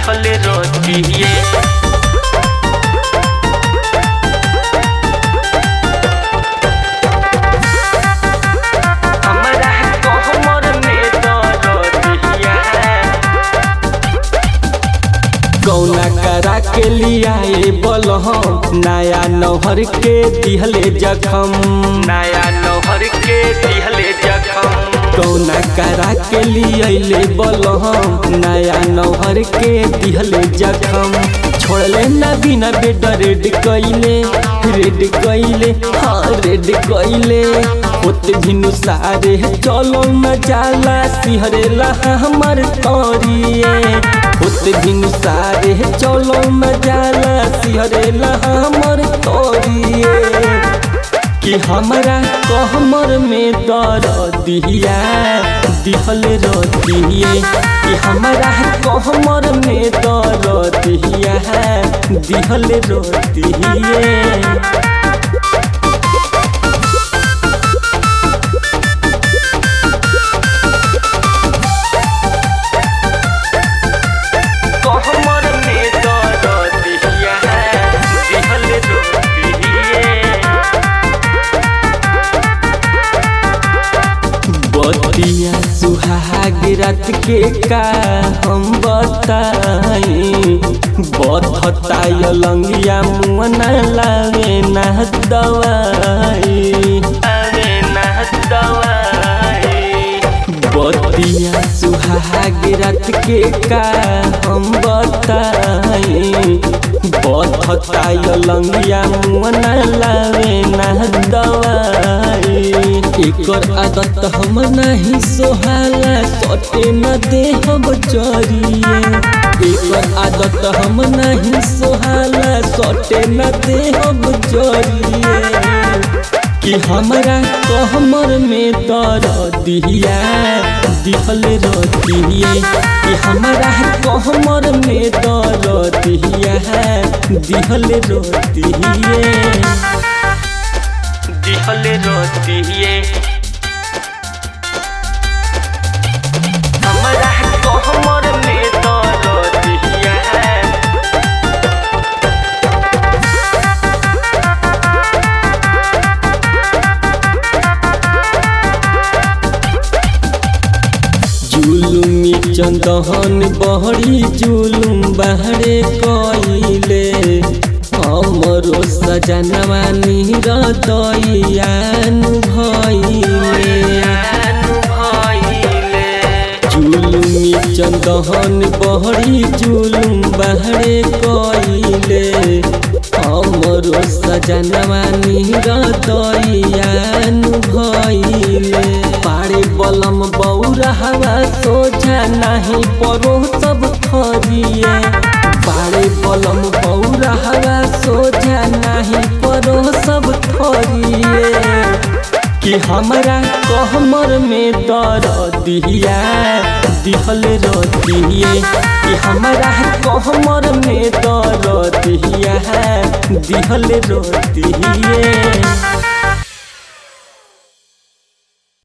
दिहल रोतिए हमरा कहमर में दरदिया कौना करा के लियाए बलहम नया नौहर के दिहले जखम नया नौहर के दिहले जखम कौना करा के लियले बलहम नया नौहर के दिहले जखम छोड़ले ना बिना बेड रेड कइले रेड कइले हाँ रेड कइले होत भिनु सारे चलो न जाला सिहरेला हमर तोरिए होत भिनु सारे चलो न जाला सिहरेला हमर तोरिए कि हमरा कहमर में दर दिया दिहल रतिए कि हमरा कहमर में दर दिया दिहल रतिए कहमर में दरदिया दिहल रोतिए बतिया सुहाग रात के का हम बताई बथता लंगिया मुअना लागे ना दवाई अरे ना दवाई बतिया सुहाग रात के का हम बताई बथता लंगिया मुअना लागे ना दवाई एकर आदत हम नहीं सोहाला सटे न दे हम चरिए एकर आदत हम नहीं सोहाला सटे न दे हम चरिए कि हमरा कहमर में दर दिया दिहल रतिए कि हमरा कहमर में दर दिया दिहल रतिए दिहल रोतिए हमरा कहमर में दरदिया जुलुमी चंदहन बहरी जुलुम बहरे कइले हमरो सजनवा निरदयान भइले जुलुमी चंदहन बहरी जुलुम बहरे कइले हमरो सजनवा निरदयान भइले पारे बलम बौरा हवा सोझा नहीं परो सब खरिए पारे बलम बौरा हवा सोझा नहीं परो सब खरिए कि हमरा कहमर में दर दिया दिहल रतिए कि हमरा कहमर में दर दिया दिहल रतिए